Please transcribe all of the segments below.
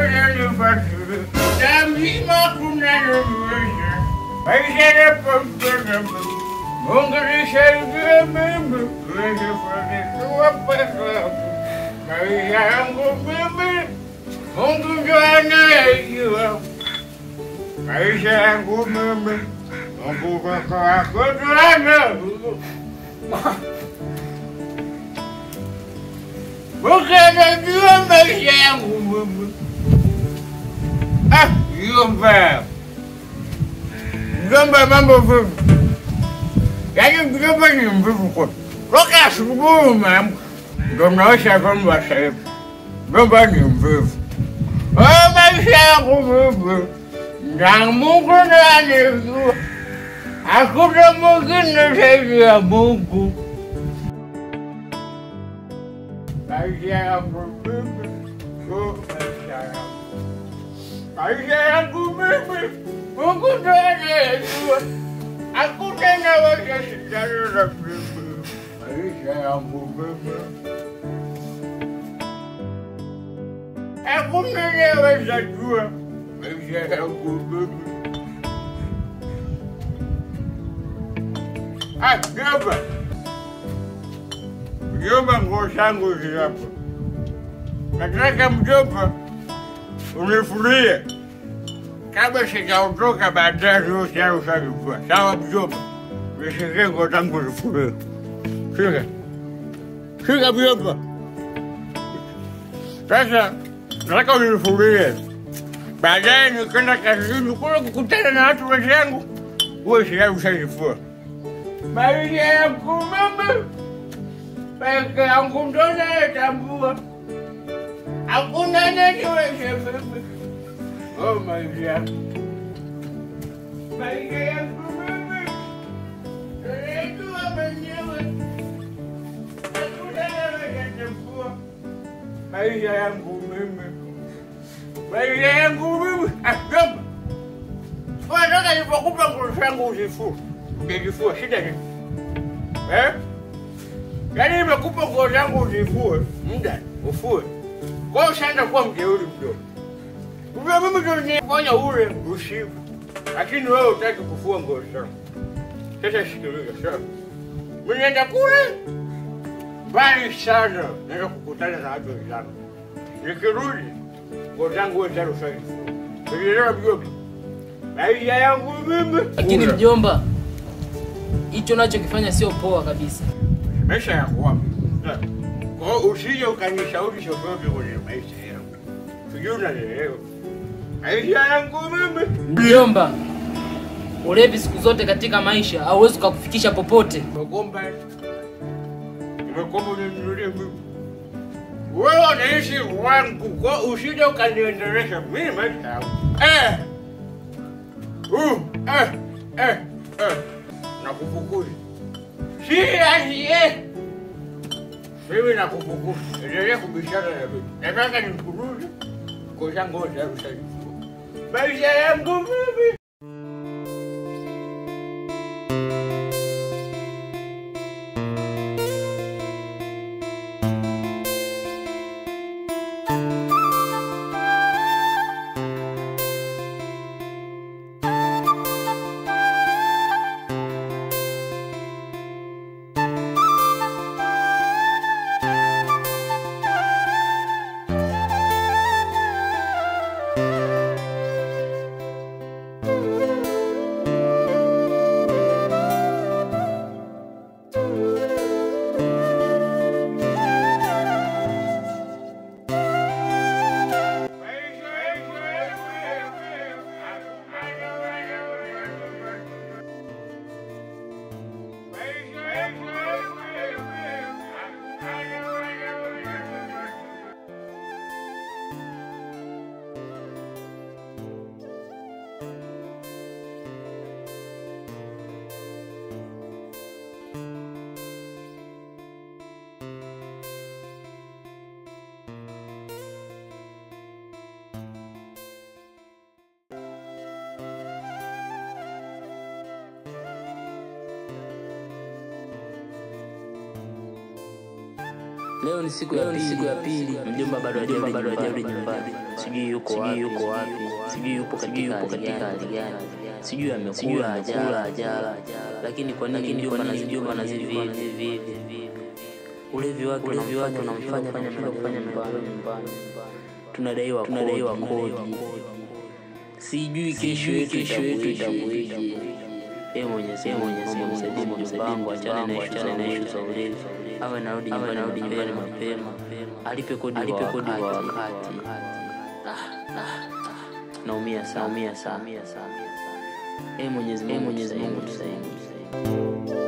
yananifasiri na mzima kunaniwezesha maisha yanapopenda Mungu nisaidie mimi niweze kufanikiwa pesa maisha yangu mimi Mungu ndio anayejua maisha yangu mimi Mungu kaka yako ndio anayejua Mungu anajua maisha yangu mimi Ah, Mjomba. Mjomba mambo vipi? Yaani mjomba ni mvivu kwa. Toka asubuhi umeamka. Ndio mnaosha vyombo sasa hivi. Mjomba ni mvivu. Oh, maisha yangu vipi? Na Mungu ndiye anajua. Hakuna mwingine zaidi ya Mungu. Maisha yangu vipi? Oh, maisha yangu. Maisha yangu mimi, Mungu ndo anayejua. Hakuna naweza shindana na mimi. Maisha yangu mimi, hakuna naweza jua. Maisha yangu mimi. Ah, mjomba, mjomba, nguo zangu hizi hapa. Nataka mjomba unifurie kabla sijaondoka baadaye yote hayo ushajua. Sawa mjomba, nishikie nguo zangu zifurie. Shika shika mjomba. Sasa nataka unifurie, baadaye nikwenda kazini kule kukutana na watu wenzangu, uwe tayari ushazifua. Maisha yangu mimi peke yangu ndo nayetambua hakuna ananiweza mimi. Oh maisha, maisha yangu mimi najua mwenyewe, hakuna anayetambua maisha yangu mimi, maisha yangu mimi. Ah, jomba, unataka nilipokupa nguo zangu uzifue, ungezifua shida nini? Eh? Yaani nimekupa nguo zangu uzifue, muda ufue kwa hiyo ushaanza kuwa mjeuri mdogo. Uvyo mimi ndio nifanya ule ushibu, lakini wewe utaki kufua nguo zangu. Sasa sikiliza, sawa? Mimi naenda kule mbali sana, naenda kukutana na watu wenzangu. Nikirudi nguo zangu wewe tayari ushazifua. Unaelewa mjomba? Maisha yangu mimi. Lakini Ule. mjomba, hicho unachokifanya sio poa kabisa. maisha ya kwako. Kwa hiyo usije ukanishauri chochote kwenye maisha yangu. Sijui unanielewa. Maisha yangu mimi. Mjomba, ulevi siku zote katika maisha hauwezi kukufikisha popote. Nimekomba. Nimekomba uninunulie mimi. Wewe unaishi wangu, kwa hiyo usije ukaniendelesha mimi maisha yangu. Eh. Uh, eh, eh, eh. Nakufukuza. Si asiye. Mimi nakufukuza. Endelea kubishana na mimi. Nataka nikurude. Kwa zangu wote hapo sasa. Maisha yangu mimi. Leo ni siku ya pili, mjomba bado hajarudi nyumbani. sijui yuko wapi, yuko wapi, sijui yupo katika hali gani, sijui amekula ajala ajala, lakini kwa nini mjomba na mjomba na hivi ulevi wake unamfanya unamfanya anashindwa kufanya mpango nyumbani, tunadaiwa tunadaiwa kodi, sijui kesho yetu kesho yetu itakuwaje. Ee Mwenyezi Mungu, Mungu msaidie mjomba wangu, achane na achane na ishu za ulevi, awe narudi nyumbani narudi nyumbani mapema, alipe kodi alipe kodi kwa wakati. Naumia sana, naumia sana. Ee Mwenyezi Mungu, Mwenyezi Mungu tusaidie.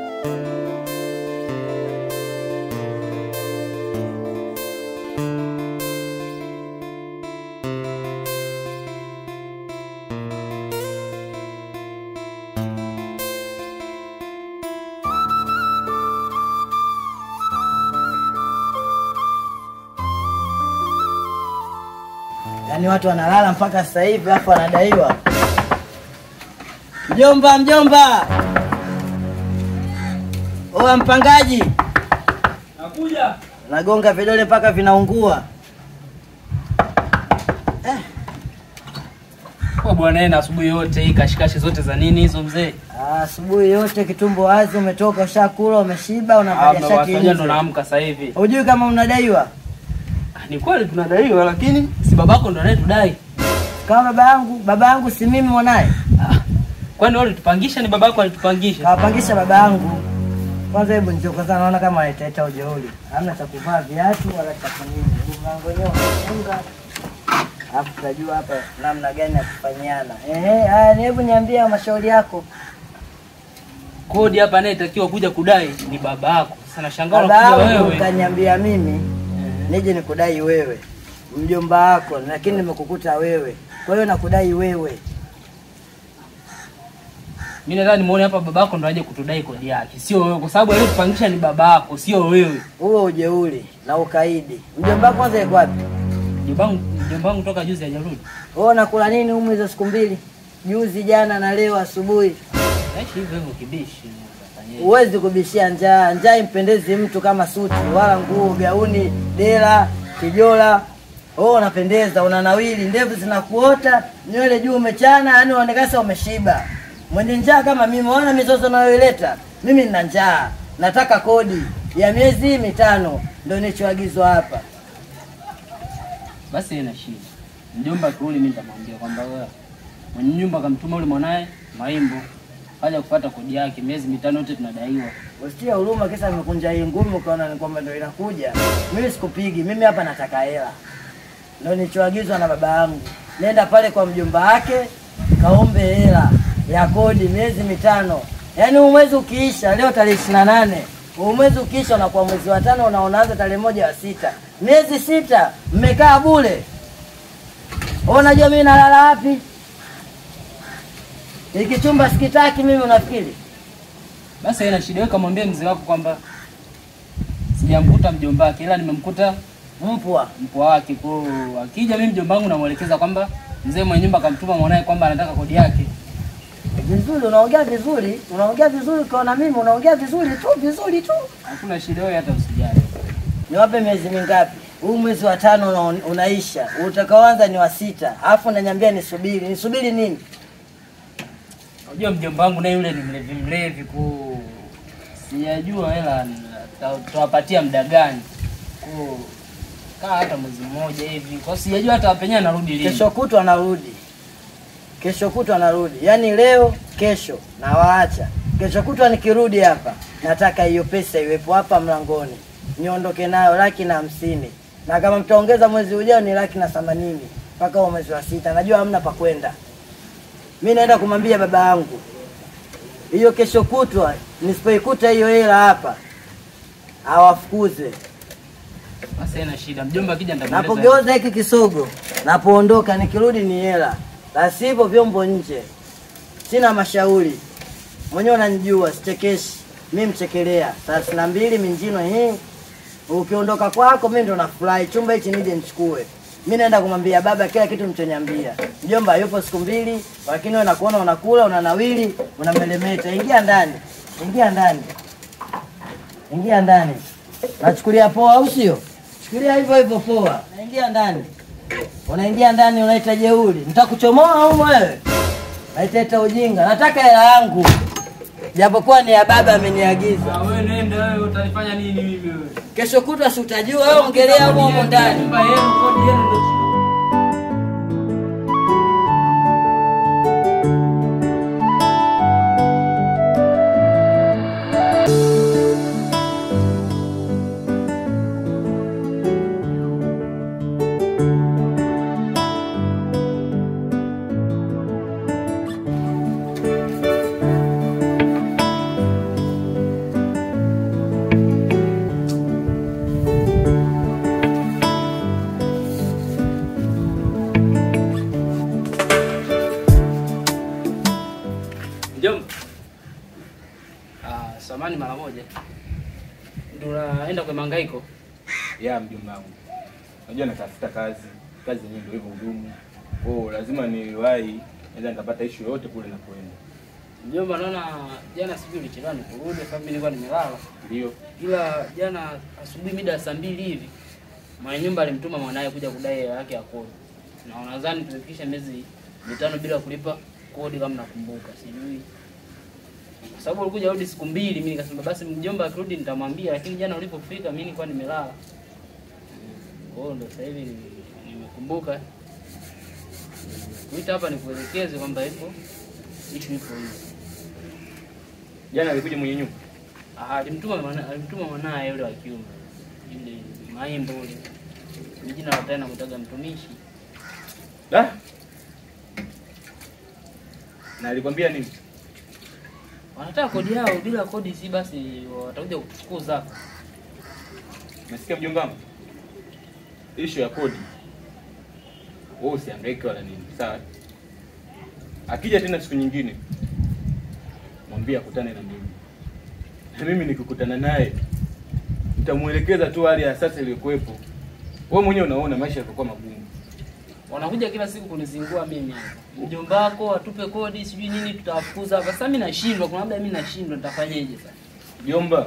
Yaani watu wanalala mpaka sasa hivi alafu wanadaiwa. Mjomba, mjomba, oa mpangaji, Nakuja. nagonga vidole mpaka vinaungua. Kwa bwana yeye na asubuhi yote hii kashikashi zote za nini hizo mzee? Ah, Asubuhi yote kitumbo wazi, umetoka ushakula, umeshiba, Ah, unavalia shati mnawasaidia ndo nje. naamka sasa hivi. Hujui kama unadaiwa? Ah, Ni kweli tunadaiwa lakini si babako ndo anayetudai. Kama baba yangu, baba yangu si mimi mwanaye. Ah, Kwani wewe ulitupangisha ni babako alitupangisha? Kawapangisha baba yangu. Kwanza hebu njoo kwanza, naona kama anaitaita ujeuri. Hamna cha kuvaa viatu wala cha kunini. Mlango wenyewe umefunga. Alafu tutajua hapa namna gani ya kufanyiana. Ehe, haya ni hebu niambie mashauri yako. Kodi hapa anayetakiwa kuja kudai ni babako. Sasa nashangaa Baba unakuja yangu wewe. kaniambia mimi nije nikudai wewe. Mjomba wako lakini nimekukuta wewe. Kwa hiyo nakudai wewe. Mimi nadhani muone hapa babako ndo aje kutudai kodi yake. Sio wewe kwa sababu aliyetupangisha ni babako, sio wewe. Huo ujeuri na ukaidi. Mjomba wako kwanza yuko wapi? Mjombangu mjombangu toka juzi hajarudi. Wewe unakula nini humu hizo siku mbili? Juzi, jana na leo asubuhi. Naishi hivyo hivyo kibishi. Utafanyaje? Huwezi kubishia njaa. Njaa impendezi mtu kama suti wala nguo, gauni, dela, kijola. Oh, unapendeza, unanawili, ndevu zinakuota, nywele juu umechana, yani unaonekana sasa umeshiba. Mwenye njaa kama mimi, ona mizozo nayoileta. Mimi nina njaa, nataka kodi ya miezi mitano, ndio nilichoagizwa hapa. Basi ina shida. Mjomba kirudi mimi nitamwambia kwamba wewe mwenye nyumba akamtuma yule mwanae Maimbo kaja kupata kodi yake miezi mitano yote tunadaiwa. Usitie huruma, kisa nimekunja hii ngumi, ukaona ni kwamba ndio inakuja. Mimi sikupigi, mimi hapa nataka hela, ndio nilichoagizwa na baba yangu. Nenda pale kwa mjomba wake, kaombe hela ya kodi miezi mitano. Yaani huu mwezi ukiisha, leo tarehe ishirini na nane huu mwezi ukiisha, unakuwa mwezi wa tano na unaanza tarehe moja wa sita, miezi sita mmekaa bure. Wewe Unajua mimi nalala wapi? Hiki chumba sikitaki mimi, unafikiri? Basi ina shida, wewe kamwambia mzee wako kwamba sijamkuta mjomba wake ila nimemkuta Mpwa mpwa wake. Kwa hiyo akija mimi mjomba wangu namwelekeza kwamba mzee mwenye nyumba akamtuma mwanae kwamba anataka kodi yake. vizuri, unaongea vizuri, unaongea vizuri. Ukiona mimi unaongea vizuri tu, vizuri tu. Hakuna shida, wewe hata usijali. Niwape miezi mingapi? Huu mwezi wa tano una, unaisha, utakaoanza ni wa sita, alafu unaniambia nisubiri. Nisubiri nini? Unajua mjomba wangu naye yule ni mlevi mlevi ku sijajua hela ta- tutawapatia muda gani. Ku kaa hata mwezi mmoja hivi. Kwa sijajua hata penyewe anarudi lini. Kesho kutwa anarudi, kesho kutwa anarudi, yaani leo kesho nawaacha. Kesho kutwa nikirudi hapa, nataka hiyo pesa iwepo hapa mlangoni, niondoke nayo laki na hamsini, na kama mtaongeza mwezi ujao ni laki na themanini mpaka huo mwezi wa sita. Najua hamna pa kwenda. Mi naenda kumwambia baba yangu hiyo kesho kutwa, nisipoikuta hiyo hela hapa awafukuze. Basi haina shida. Mjomba akija nitamueleza. Napogeuza hiki kisogo, napoondoka, nikirudi ni hela, la sivyo vyombo nje. Sina mashauri, mwenyewe unanijua, sichekeshi mi mchekelea. thelathini na mbili minjino hii, ukiondoka kwako mi ndo nafurahi. Chumba hichi nije nichukue. Mi naenda kumwambia baba kila kitu mchoniambia. Mjomba yupo siku mbili, lakini wewe nakuona unakula, unanawili, unamelemeta. Ingia ndani, ingia ndani, ingia ndani. Nachukulia poa au sio? Chukulia hivyo hivyo poa. Naingia ndani. Unaingia ndani unaita jeuri, nitakuchomoa humo wewe. Naitaita ujinga, nataka hela yangu, japokuwa ni ya baba ameniagiza. Ah, wewe nenda wewe utanifanya nini mimi wewe? Kesho kutwa si utajua wewe, ongelea humo humo ndani. Nyumba yenu, kodi yenu ndio shida. Mjomba. Ah, samani mara moja. Ndio unaenda kwa mangaiko. ya mjomba wangu. Unajua natafuta kazi, kazi yenyewe ndio hivyo hudumu. Oh, lazima niwahi, naweza nikapata issue yoyote kule napoenda. Mjomba, naona jana sijui ulichelewa nikurudi sababu mimi nilikuwa nimelala. Ndio. Ila jana asubuhi mida ya saa mbili hivi mwenye nyumba alimtuma mwanaye kuja kudai hela yake ya kodi, na nadhani tumefikisha miezi mitano bila kulipa kodi, kama nakumbuka, sijui kwa sababu ulikuja rudi siku mbili. Mimi nikasema basi mjomba akirudi nitamwambia, lakini jana ulipofika mimi nilikuwa nimelala. Kwa hiyo ndo sasa hivi nimekumbuka kuita hapa nikuelekeze kwamba ipo ishu ipo hivi. Jana alikuja mwenye nyumba. Ah, alimtuma mwana, alimtuma mwanaye yule wa kiume yule Maimbo yule Ni jina la tena mtaga mtumishi. Da? Na alikwambia nini? Wanataka kodi yao, bila kodi si basi watakuja kufukuza. Nasikia mjomba wangu. Issue ya kodi. Wewe usihangaike wala nini. Sawa? Akija tena siku nyingine mwambie akutane na mimi. Na mimi nikikutana naye nitamuelekeza tu hali ya sasa iliyokuwepo. Wewe mwenyewe unaona maisha yalikuwa magumu. Wanakuja kila siku kunizingua mimi hapa. Mjomba wako atupe kodi sijui nini tutawafukuza hapa. Sasa mimi nashindwa, kuna labda mimi nashindwa nitafanyaje sasa? Jomba,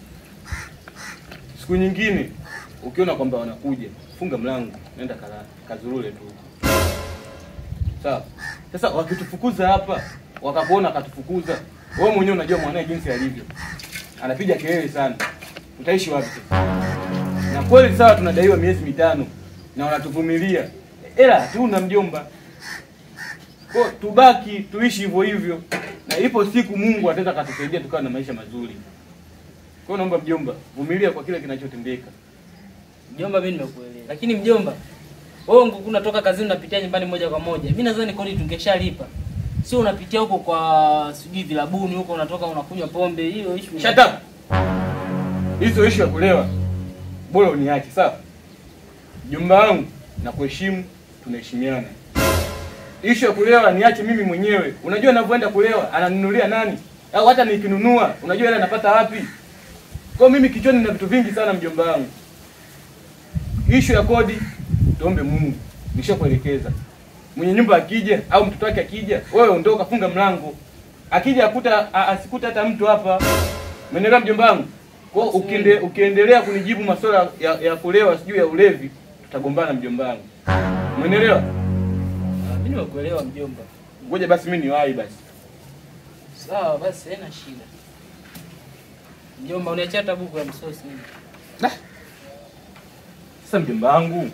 siku nyingine ukiona kwamba wanakuja, funga mlango, nenda kala kazurule tu. Sawa. Sasa wakitufukuza hapa, wakakuona akatufukuza, wewe mwenyewe unajua mwanae jinsi alivyo, anapiga kelele sana, utaishi wapi? sasa? Na kweli sawa, tunadaiwa miezi mitano na wanatuvumilia, ila hatuna mjomba. Kwa tubaki tuishi hivyo hivyo, na ipo siku Mungu ataweza katusaidia tukawa na maisha mazuri. Kwa hiyo naomba mjomba, vumilia kwa kile kinachotendeka. Mjomba, mimi nimekuelewa. Lakini mjomba, wewe ungekuwa unatoka kazini unapitia nyumbani moja kwa moja. Mimi nadhani kodi tungeshalipa. Sio unapitia huko kwa sijui vilabuni huko unatoka unakunywa pombe. Hiyo issue. Shut up. Hizo issue ya kulewa bora uniache, sawa? Mjomba wangu na kuheshimu, tunaheshimiana. Issue ya kulewa niache mimi mwenyewe. Unajua ninavyoenda kulewa ananunulia nani? Au hata nikinunua, unajua ile anapata wapi? Kwa hiyo mimi kichwani na vitu vingi sana mjomba wangu. Issue ya kodi tuombe Mungu. Nishakuelekeza. Mwenye nyumba akija au mtoto wake akija, wewe ondoka, funga mlango. Akija akuta a- asikute hata mtu hapa. Umeelewa mjomba wangu? Kwa hiyo ukiende, ukiendelea kunijibu masuala ya, ya kulewa sijui ya ulevi, tutagombana mjomba wangu. Umeelewa? Ah, Mimi nimekuelewa mjomba. Ngoja basi mimi niwahi basi. Sawa basi haina shida. Mjomba, uniachia hata buku ya msosi mimi. Sasa mjomba wangu,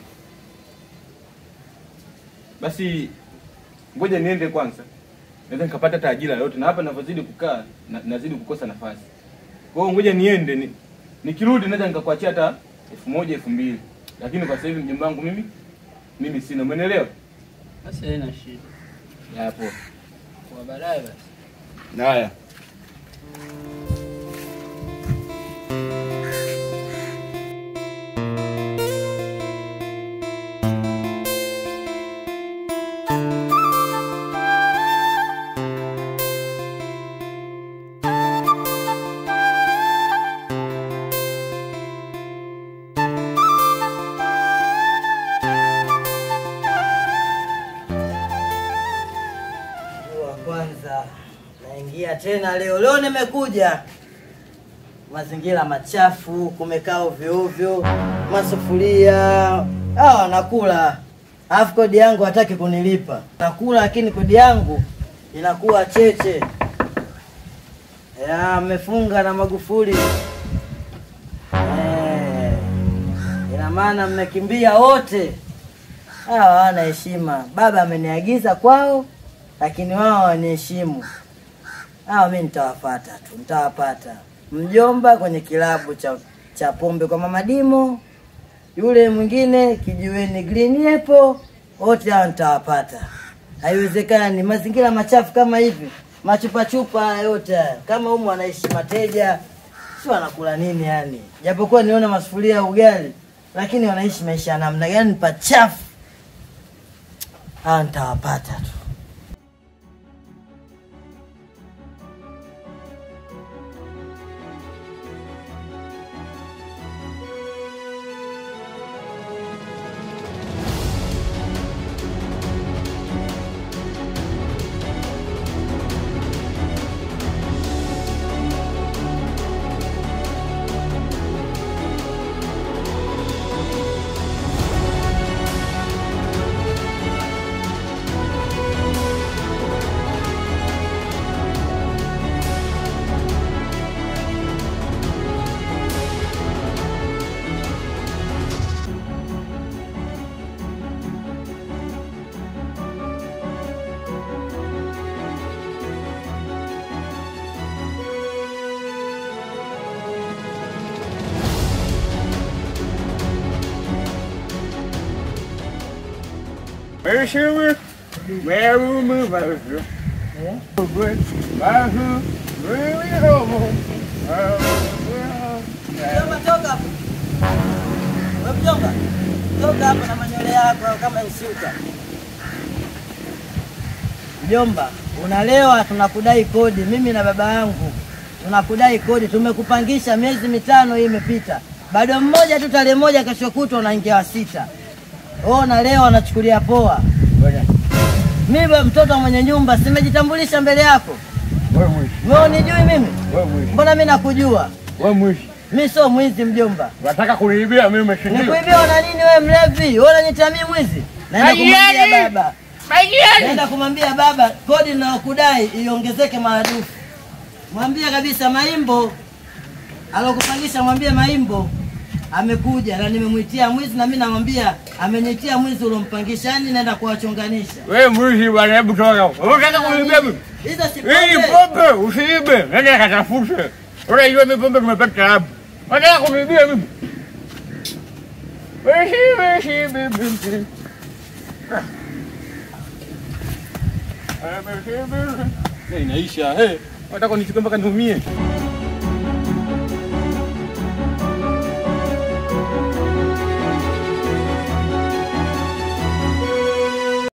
basi ngoja niende kwanza, naweza nikapata hata ajira yote, na hapa ninavyozidi kukaa na, nazidi kukosa nafasi. Kwa hiyo ngoja niende ni, nikirudi naweza nikakuachia hata elfu moja elfu mbili lakini kwa sasa hivi mjomba wangu mimi mimi sina, umeelewa? Basi haina shida. Hapo Kwa baadaye basi. haya. Mguu wa kwanza naingia tena leo. Leo nimekuja mazingira machafu, kumekaa ovyo ovyo, masufuria hawa wanakula alafu kodi yangu hataki kunilipa. Nakula lakini kodi yangu inakuwa cheche. Ya, mmefunga na Magufuli. Eh, ina maana mmekimbia wote. Hawa hawana heshima. Baba ameniagiza kwao, lakini wao hawaniheshimu. Hawa mi nitawapata tu, nitawapata. Mjomba kwenye kilabu cha cha pombe kwa Mama Dimo, yule mwingine kijiweni Green Apple, wote hao nitawapata. Haiwezekani mazingira machafu kama hivi, machupachupa haya yote haya, kama humu wanaishi mateja, si wanakula nini yani? Japokuwa niona masufuria ya ugali, lakini wanaishi maisha ya namna gani? Ni pachafu. Hawa nitawapata tu. Mheshimiwa, Merumu Vasu, Vasu, really home. Mjomba, toka hapo. Wewe mjomba, toka hapo na manywele yako kama isuka. Mjomba, unalewa, tunakudai kodi. Mimi na baba yangu tunakudai kodi. Tumekupangisha miezi mitano, hii imepita, bado mmoja tu, tarehe moja, kesho kutwa unaingia wa sita. Wewe unalewa, unachukulia poa. Mimi bwana, mtoto mwenye nyumba, simejitambulisha mbele yako. Wewe mwishi, Wewe unijui mimi? wewe mwishi, Mbona mimi nakujua? wewe mwishi. Mimi sio mwizi mjomba. Unataka kuniibia mimi si ndio? Nikuibia na nini wewe mlevi? Wewe unaniita mimi mwizi? Naenda kumwambia Majirani! baba. Majirani! Naenda kumwambia baba kodi ninayokudai iongezeke maradufu. Mwambie kabisa Maimbo alokupangisha, mwambie Maimbo amekuja na nimemwitia mwizi, na mimi namwambia amenitia mwizi uliompangisha. Yani naenda kuwachonganisha. Wewe mwizi bwana, hebu toka huko. Unataka kuniibia mimi? Hizo si Hii pombe. pombe usiibe. Nenda katafute. Unajua mimi pombe tumepata hapo. Unataka kuniibia mimi? Wewe wewe bibi. inaisha. Hey, nataka nichukue mpaka niumie.